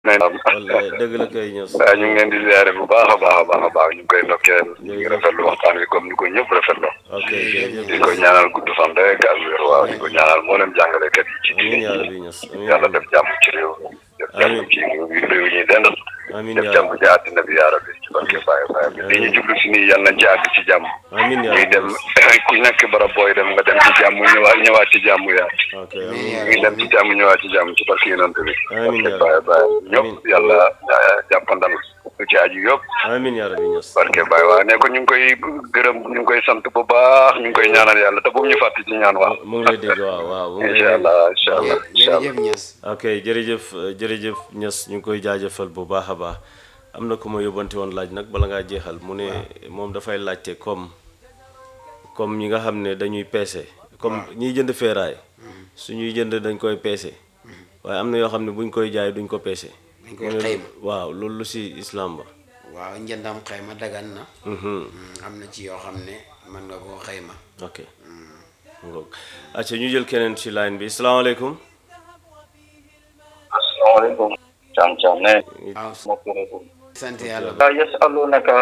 wallaay dëgg la kay ños waaw ñu ngi leen di ziare bu baax a baax a baax a baax ñu ngi koy ndokkeel ñu ngi rafetlu waxtaan wi comme ni ko ñëpp rafetlu ok jërëjëf di ko ñaanal gudd fan rek ak wér waaw di ko ñaanal moo leen jàngalekat yi ci amiin diine yaa rabbi ños amiin yàlla def jàmm ci réew def jàmm ci réew yi ñuy dendal amiin def yaa jàmm rabbi ci àddina bi yaa rabbi ci barke Baye Baye bi li ñu jublu si nii yal nañ ci àgg ci jàmm amiin yaa ñuy rabbi dem ku nekk barab booy dem nga dem ci jàmm ñëwaat ñëwaat ci jàmm yaa ok amiin ñuy dem ci jàmm ñëwaat ci jàmm ci barke yonent bi Amiin yaa barke Baye Baye Amiin. ñëpp yàlla jàppandal lu ci aju yëpp amiin yaa rabbi ños barke Baye waaye ne ko ñu ngi koy gërëm ñu ngi koy sant bu baax ñu ngi koy ñaanal yàlla te bu mu ñu fàtte ci ñaan waaw mu ngi lay dégg waaw waaw mu ngi lay incha dégg allah incha allah incha allah jërëjëf Niass ok jërëjëf euh, jërëjëf ñes ñu ngi koy jaajëfal bu baax a baax am na ku ma yóbbante woon laaj nag bala ngaa jeexal mu ne moom dafay laajte comme comme ñi nga xam ne dañuy peese comme ñiy jënd feeraay suñuy jënd dañ koy peese waaye am na yoo xam ne buñ koy jaay duñ ko peese dañ koy mu ne xayma. waaw loolu lu si islam ba waaw njëndam xayma dagan na Mhm. Mm, am na ci yoo xam ne mën nga koo xayma ok ngoog acca ñu jël keneen ci line bi salaamaaleykum asalaamaaleykum. Thiam Thiam ne waaw mbokk yi sant yàlla waaw yasalunaka